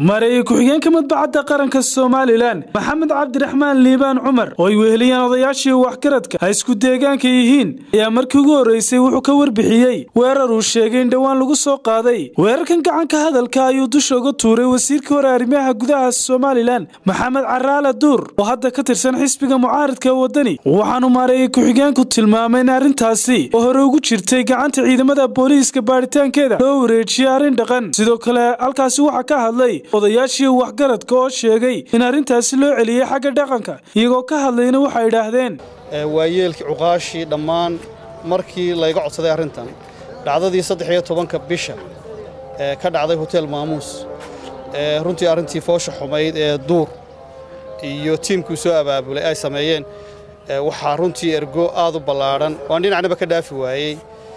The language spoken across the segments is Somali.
mareeye ku-xigeenka madbacadda qaranka somalilan maxamed cabdiraxmaan liibaan cumar oo ay weheliyeen odayaashii waxgaradka ay isku deegaanka yihiin ayaa markii ugu horreysay wuxuu ka warbixiyey weerar uu sheegay in dhowaan lagu soo qaaday weerarkan gacanka hadalka ayuu dusha uga tuuray wasiirka hore arrimaha gudaha somalilan maxamed caraale duur oo hadda ka tirsan xisbiga mucaaridka wadani waxaanu mareeye ku-xigeenku tilmaamay in arrintaasi oo hore ugu jirtay gacanta ciidamada booliiska baaritaankeeda loo wareejiyey arrin dhaqan sidoo kale halkaasi waxaa ka hadlay odayaashii waxgaradka oo sheegay in arrintaasi loo celiyey xagga dhaqanka iyagoo ka hadlayna waxay idhaahdeen waayeelkii cuqaashii dhammaan markii layga codsaday arrintan dhacdadii saddex iyo tobanka bisha ee ka dhacday hotel maamuus ee runtii arrintii foosha xumayd ee duur iyo tiimkuu soo abaabulay ay sameeyeen waxaa runtii ergo aad u ballaadhan waan dhinacnaba ka dhaafi waayey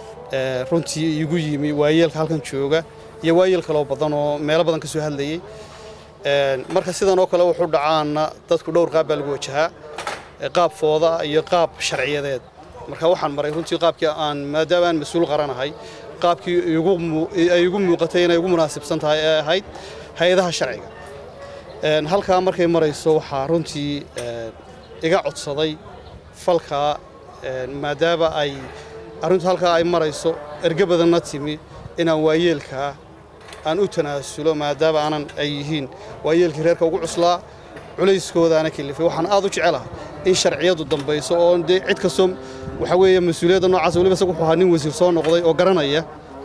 runtii igu yimi waayeelka halkan jooga iyo waayeel kaloo badan oo meelo badan ka soo hadlayey marka sidan oo kale wuxuu dhacaana dadku dhowr qaab baa lagu wajahaa qaab fooda iyo qaab sharciyadeed marka waxaan maray runtii qaabkii aan maadaama aan mas-uul qaranahay qaabkii ay igu muuqatay inay ugu munaasibsan tahay ee ahayd hay-adaha sharciga halkaa markay marayso waxaa runtii iga codsaday falkaa maadaama ay arrintu halkaa ay marayso erge badanna timi inaan waayeelkaa aan u tanaasulo maadaama aanan ay yihiin waayeelkii reerka ugu cuslaa culayskoodaana kelifay waxaan aad u jecelahay in sharciyadu dambayso oo dee cid kastoo waxaa weeye mas-uuliyadda noocaas waliba isagu wuxuu ahaa nin wasiir soo noqday oo garanaya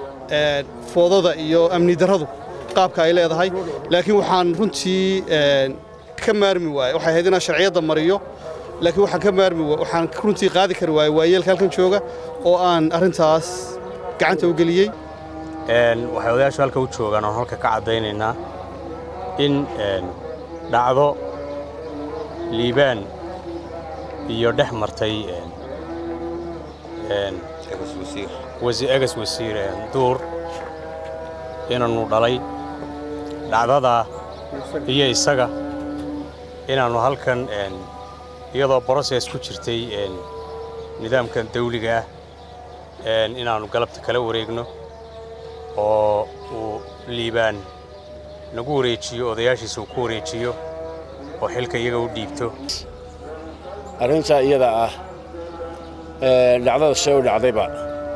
foodada iyo amni darradu qaabka ay leedahay laakiin waxaan runtii ka maarmi waayey waxay ahayd inaan sharciyadda mariyo laakiin waxaan ka maarmi waxaan runtii qaadi kari waayey waayeelka halkan jooga oo aan arrintaas gacanta u geliyey waxay odayaashu halka u joogaan oon halka ka caddaynaynaa in dhacdo liibaan iyo dhex martay egas wasiir duur inaannu dhalay dhacdadaa iyo isaga inaannu halkan iyadoo broses ku jirtay nidaamkan dawliga ah inaannu galabta kala wareegno oo uu liibaan nagu wareejiyo odayaashiisa uu ku wareejiyo oo xilka iyaga u dhiibto arrintaa iyada ah dhacdada see u dhacdayba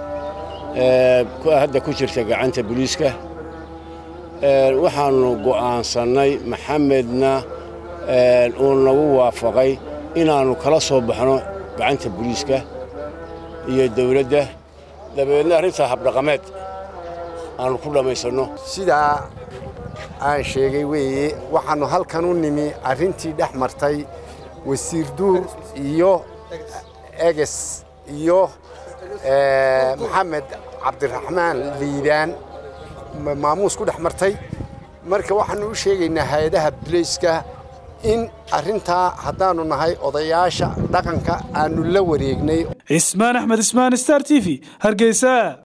hadda ku jirta gacanta buliiska waxaannu go'aansannay maxamedna uu nagu waafaqay inaannu kala soo baxno gacanta buliiska iyo dawladda dabeedna arrintaa habdhaqameed aanu ku dhammaysanno sidaa aan sheegay weeye waxaannu halkan u nimi arrintii dhex martay wasiir duur iyo eges iyo maxamed cabdiraxmaan liibaan maamuus ku dhex martay marka waxaannu u sheegaynaa hay-adaha bulayska in arrintaa haddaannu nahay odayaasha dhaqanka aannu la wareegnay cismaan axmed ismaan star t v hargeysa